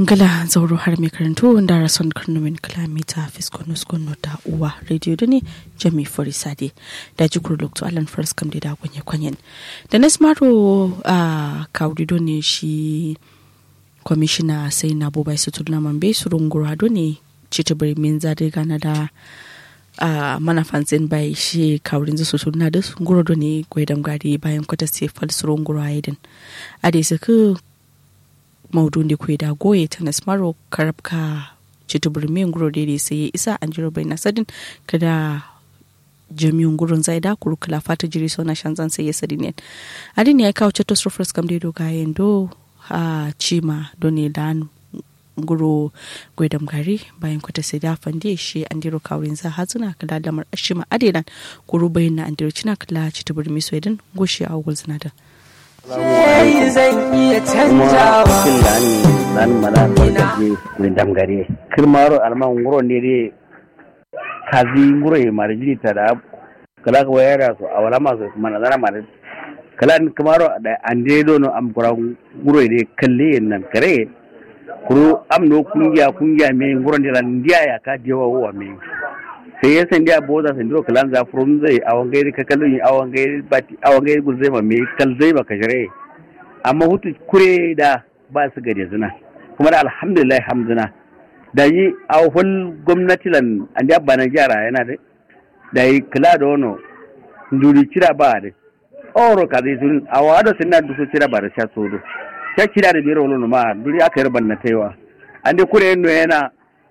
ngala zauro har mai karantu da rason karnumin kilomita fiskonus gunno da uwa radio da ne jami forisade da jikur lokto alan faras kam da kwanye kwanyen da na smaro a kawrido ne shi kwamishina sai na bobai su turna mambe su rungurado ne cita birnin zade gana da a manafansin bai shi kawrin su turna da su nguro ne gwaidan gari bayan kwata sai falsurun nguro aidin a da su maudun da kwai da goye ta nasmaro karabka citubur min guro daidai sai ya isa an jiro bai nasadin kada jami'un gurin zai da kuru kala fata jiri so na shanzan sai ya sadi ne adin ya kawo ceto surfers kam dai doga do a cima doni dan guro gwaidam gari bayan kwata sai da fande shi an diro kawrin za hazuna kala lamar ashima adelan kuru bayin na an diro cina kala citubur mi so idan goshi a ugul zinada Sai zan iya canjawa. cikin da an dan mana barkaje min damgare kirmaro alman nguro ne dai kazi nguro e marjini ta da kala ko yara so awala ma so mana zana ma kala ni kirmaro da ande do no am kura nguro e kalle nan kare kuru am no kungiya kungiya me nguro ne ran ndiya ya ka jewa wa me sai ya san dia boza san do kalan za furun zai awan gairi ka kallon awan gairi bati awan gairi guzai ma me kal zai ba ka jare amma hutu kure da ba su gare zina kuma da alhamdulillah hamduna da yi a hul gwamnati lan an da bana jara yana da da yi kula da wano nduri cira ba da oro ka zai sun a wada sun na dusu cira ba da sha sodo sha cira da biyar wani ma duri aka yi ban na taiwa an da kure yano yana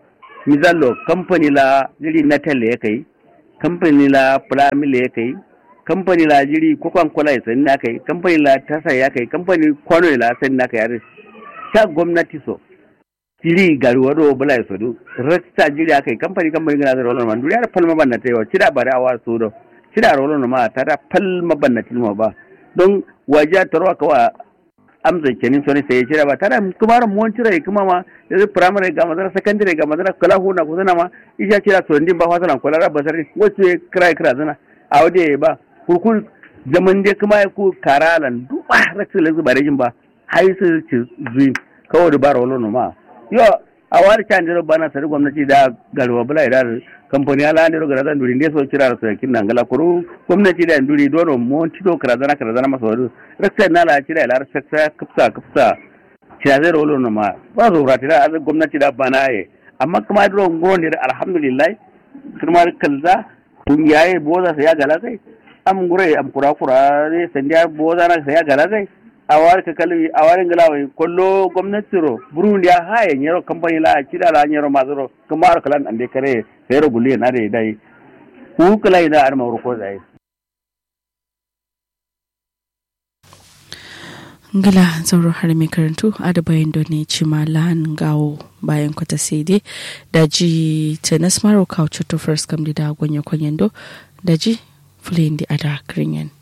mizallo kamfani la jiri na telle ya kai kamfani la filamila ya kai kamfani la jiri kokon kola ya sani na kai kamfani la tasa ya kai kamfani kwano la sani na kai yare ta gwamnati so jiri gari wado bula ya sodo rasta jiri akai kamfani kamfani gana da rolon man duniya da falma ban na ta yawa cida bare awa sodo cida rolon ma ta da falma ban na tilma ba don waje tarwa kawa amsa kenin soni sai cira ba tara kuma ran mon cira kuma ma yanzu primary ga madara secondary ga madara kala huna ko zana ma isha cira so ndin ba fasana kala ra basari wace kira kira zana a wade ba kurkun zaman dai kuma ku karalan duba raksa lazu bare jin ba hai su ci zuin kawo da bara wala ma yo a wani can jiro bana sari gwamnati da garwa bula da kamfani ala ne roga zan duri ne so kira so kin nan gala kuru gwamnati da duri dono mon tito kira zana kira zana masa wadu raksa na la kira ila raksa kafsa kafsa kira zai rolo no ma ba zo rati da gwamnati da bana ye amma kuma duro ngoni alhamdulillah kuma kalza kun yaye boza sai ya gala sai am gure am kura kura ne sandiya boza na sai ya gala sai a wari ka kalli a warin galawa kollo gwamnati ro burundi ya haye nyero company la kida la nyero mazuro kamar kalan ande kare sai ro gulle na dai dai ku kala ida ar mawru ko zai ngala zauro har mai karantu a da bayan ne cima lahan gawo bayan kwata sai dai da ji tenis maro kawo to first kam da gwanya kwanyen do da ji fulin di ada kringen